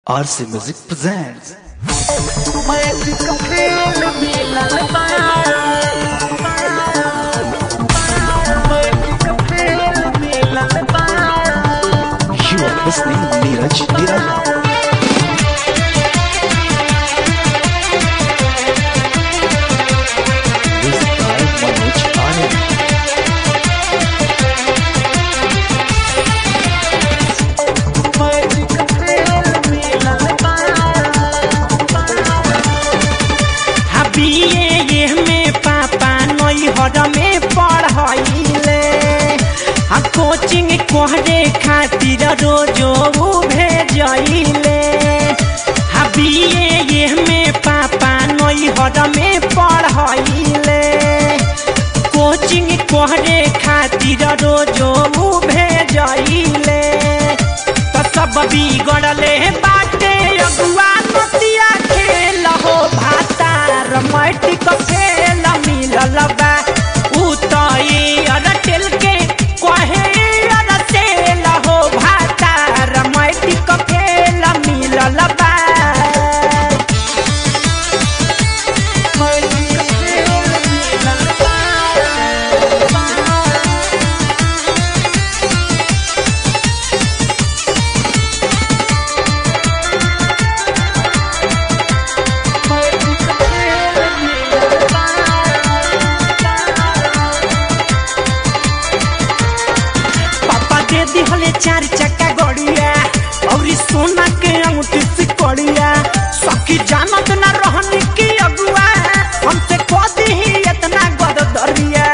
RC Music presents You are listening Neeraj Niraja. Music by Manoj Anand. हबिए ये में पापा नई हर में पढ़ाइले आ कोचिंग कोहरे खातिर रोजो भेजइले हबिए ये में पापा नई हर में पढ़ाइले कोचिंग कोहरे खातिर रोजो भेजइले तो सब बिगड़ले बाटे अगुआ नतिया खेल हो भातार मैट्रिक फेल मिलल बा उ तो एयरटेल के कहे एयरटेल हो भातार मैट्रिक फेल मिलल बा पापा दे दिहले चार चक्का गड़िया और ई सोना के अंगूठी से कड़िया सखी जानत ना रहनी की अगुआ हमसे कह ही इतना गदरिया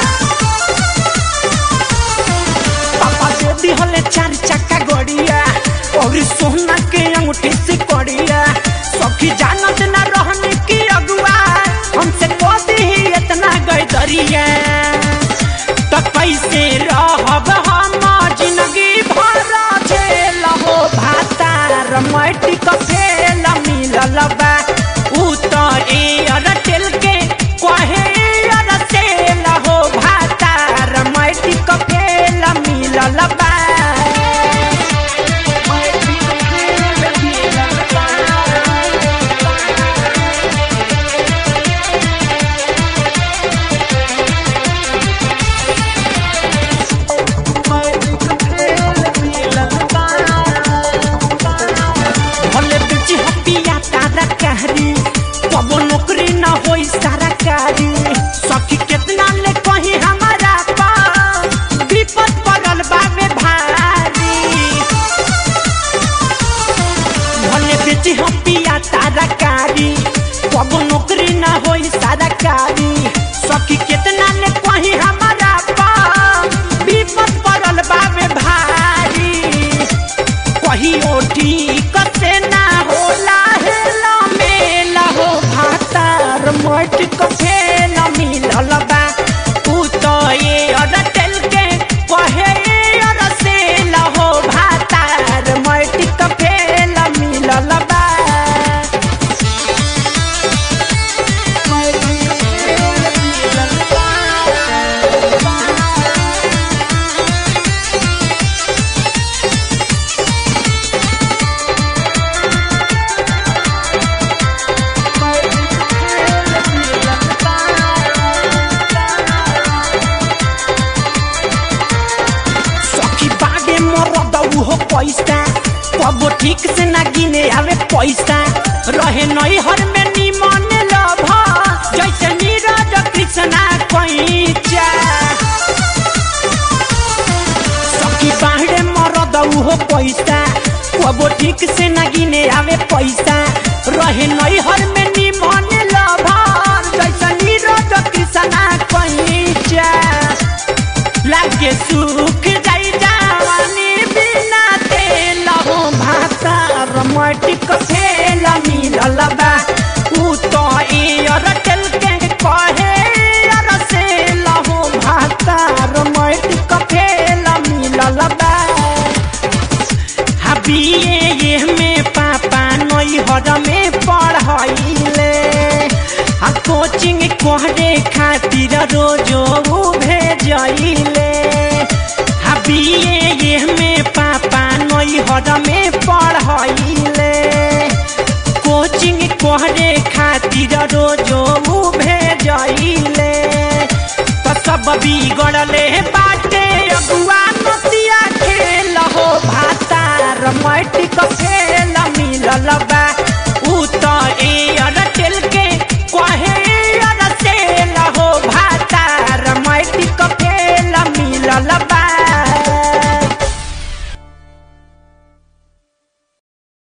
पापा दे दिहले चार चक्का गड़िया और ई सोना के अंगूठी से कड़िया सखी जानत ना रहनी की अगुआ हमसे कह ही इतना गदरिया त कैसे रहब हम जिंदगी भर झेल हो भातार मैट्रिक फेल मिलल बा उ त एयरटेल के कहे एयरटेल हो भातार मैट्रिक फेल मिलल बा भले बेची हपिया तारा कहरी कबो नौकरी न होई सारा कारी सखी कितना ले कहीं हमारा पा विपद पड़ल बावे भारी भले बेची हपिया तारा कारी कबो नौकरी न होई सारा कारी सखी कितना ले कहीं हमारा पा विपद पड़ल बावे भारी कहियो ठीक से ना होला हेला मेला हो भातार मटिक फेल मिलल बा उ तो ये अरटेल के कहे अरसेल हो भातार मटिक फेल मिलल बा सखी बागे मरद हो पैसा कबो ठीक से ना गिने आवे पैसा रहे नई हर में निमन लभ जैसे नीरज कृष्णा कैचा सखी बाहरे मरद हो पैसा कबो ठीक से ना गिने आवे पैसा रहे नई हर में निमन लभ जैसे नीरज कृष्णा कैचा लागे सुख जाई जवानी बिना तेल हो भातार मटिक फेल मिलल बा उ तो एयरटेल के कहे एयरसेल हो भातार मटिक फेल मिलल बा हबिए ये में पापा नई हर में पढ़ाइले आ कोचिंग कोहरे खातिर रोजो भेजइले हबिए ये में पापा नई हर में पढ़ाइले करे खातिर रोजो भेजइले तो सब बिगड़ले बाटे अगुआ नतिया खेल हो भातार मैटिक फेल मिलल